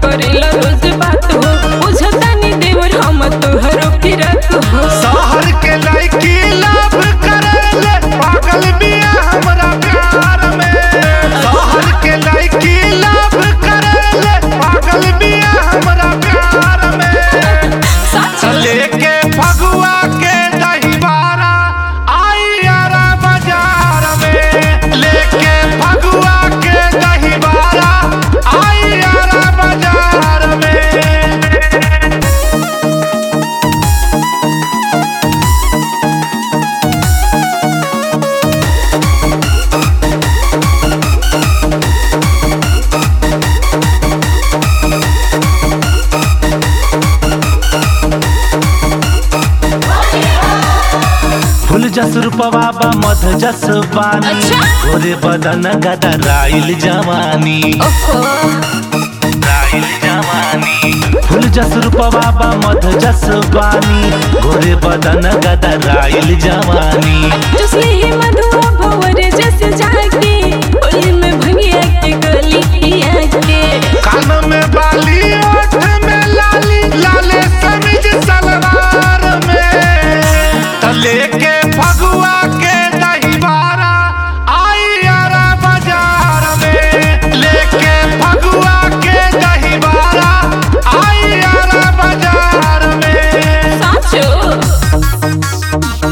करेला रोज बात हो बुझतानी देवर हम तोहरो फिरत हो शहर के लड़की लव करेले पागल बिया हमरा प्यार में शहर के लड़की लव करेले पागल बिया हमरा प्यार में सच लेके फगुआ के दहीवारा आई यारा बाजार में लेके फगुआ के दहीवारा आई यारा बाजार में फूल जस रूपवा बा मध जस पानी अच्छा। गोरे बदन गदा राइल जवानी ओहो राइल जवानी फूल जस रूपवा बा मध जस पानी गोरे बदन गदा राइल जवानी जसले ही मधुआ भवर जस जाके होली में भंगिया के गली किया के कान में बाली ओठ में लाली लाले समीज सलवार में तले के फगुआ के दहीवारा आई यारा बाजार में लेके फगुआ के दहीवारा आई यारा बाजार में साचो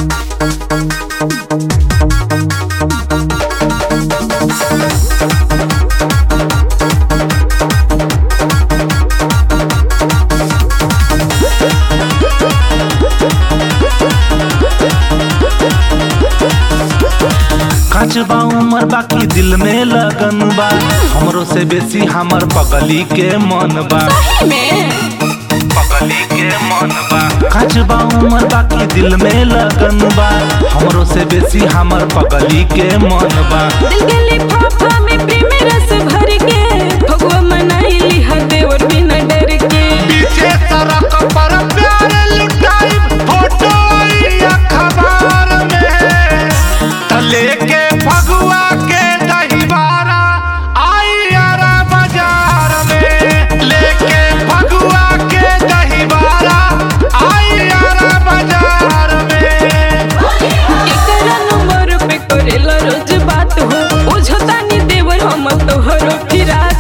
काच बा उमर बाकी दिल में लगन बा हमरो से बेसी हमर पगली के मन बा सही में पगली के मन बा काच बा उमर बाकी दिल में लगन बा हमरो से बेसी हमर पगली के मन बा दिल के लिफाफा में प्रेम रस भर के भगवा मनाइली हर देवर बिना डर के पीछे सड़क पर प्यार लुटाई फोटो आई अखबार में तले के फगुआ के दहीवारा आई यारा बाजार में लेके फगुआ के दहीवारा आई यारा बाजार में एकरा नंबर पे करेला रोज बात हो बुझतानी देवर हम तोहरो फिरात